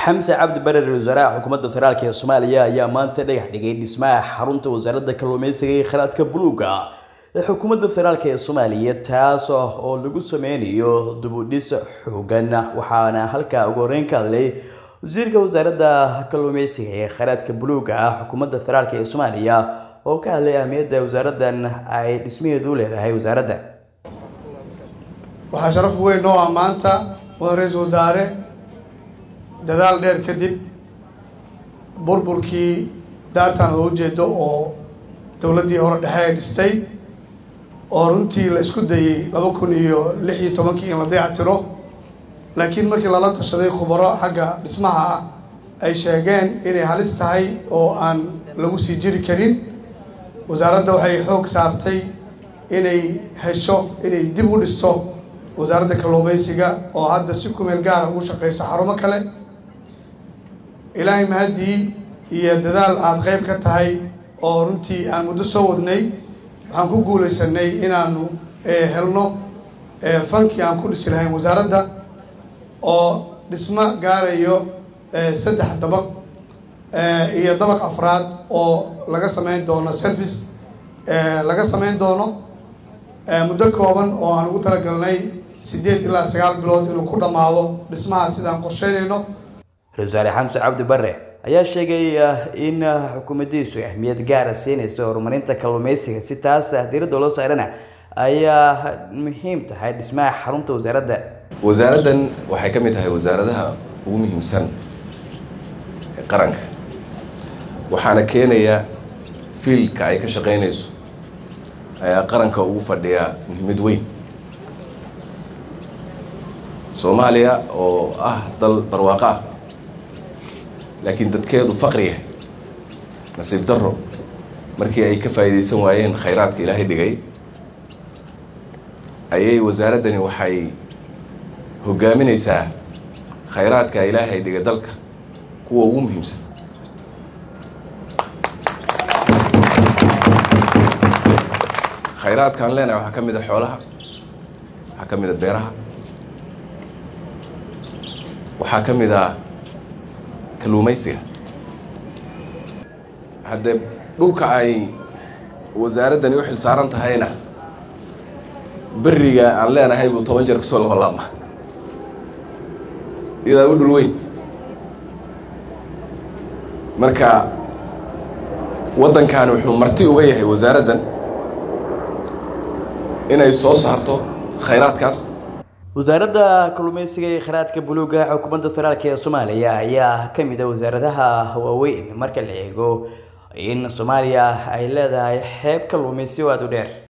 xamse cabdi bare ra-iisul wasaaraha xukuumadda federaalk ee soomaaliya ayaa maanta dhagax dhigay dhismaha xarunta wasaaradda kalluumeysiga iyo kheyraadka buluuga ee xukuumadda federaalk ee soomaaliya taas oo lagu sameynayo dubudhis xoogan waxaana halkaa ugu horeyn ka hadlay wasiirka wasaaradda kalluumeysiga ee kheyraadka buluuga ah xukuumadda federaalk ee soomaaliya oo ka hadlay ahmiyadda wasaaraddan ay dhismaheedu u leedahay wasaaradda waxaa sharaf weyn noo ah maanta mudan ra-iisul wasaare dadaal dheer kadib burburkii daartan loo jeedo oo dowladdii hore dhexe ay dhistay oo runtii la isku dayey laba kun iyo lix iyo tobankii in la dayactiro laakiin markii lala tashaday khubaro xagga dhismaha ah ay sheegeen inay halis tahay oo aan lagu sii jiri karin wasaaradda waxay xoog saartay inay hesho inay dib u dhisto wasaaradda kalluumeysiga oo hadda si kumeel gaara ugu shaqeyso xarumo kale ilaahay mahadii iyo dadaal aada qeyb ka tahay oo runtii aan muddo soo wadnay waxaan ku guulaysanay inaanu helno fankii aan ku dhisi lahayn wasaaradda oo dhismo gaarayo saddex dabaq iyo dabaq afraad oo laga sameyn doono service laga sameyn doono muddo kooban oo aan ugu talagalnay siddeed ilaa sagaal bilood inuu ku dhammaado dhismaha sidaan qorsheynayno ra-isul wasaare xamse cabdi bare ayaa sheegay in xukuumaddiisu ahmiyad gaara siinayso horumarinta kalluumeysiga si taas diiradda loo saarana ayaa muhiim tahay dhismaha xarunta wasaaradda wasaaraddan waxay ka mid tahay wasaaradaha ugu muhiimsan ee qaranka waxaana keenaya fiilka ay ka shaqeynayso ayaa qaranka ugu fadhiyaa muhiimad weyn soomaaliya oo ah dal barwaaqo ah laakiin dadkeedu faqri yahay nasiib darro markii ay ka faa'iidaysan waayeen khayraadka ilaahay dhigay ayay wasaaraddani waxay hoggaaminaysaa khayraadka ilaahay dhigay dalka kuwa ugu muhiimsan khayraadkaan leenahay waxaa ka mid a xoolaha waxaa ka mid a beeraha waxaa ka mid a kalluumaysiga haddee dhulka ay wasaaraddani u xil saaran tahayna beriga aan leenahay buu toban jeer kasoo laholaama iyadaa u dhul weyn marka waddankan wuxuu marti uga yahay wasaaraddan inay soo saarto khayraadkaas wasaaradda kalluumeysiga iyo kheyraadka buluuga xukuumadda federaalk ee soomaaliya ayaa ka mid a wasaaradaha waaweyn marka la eego in soomaaliya ay leedahay xeeb kalluumeysi oo aada u dheer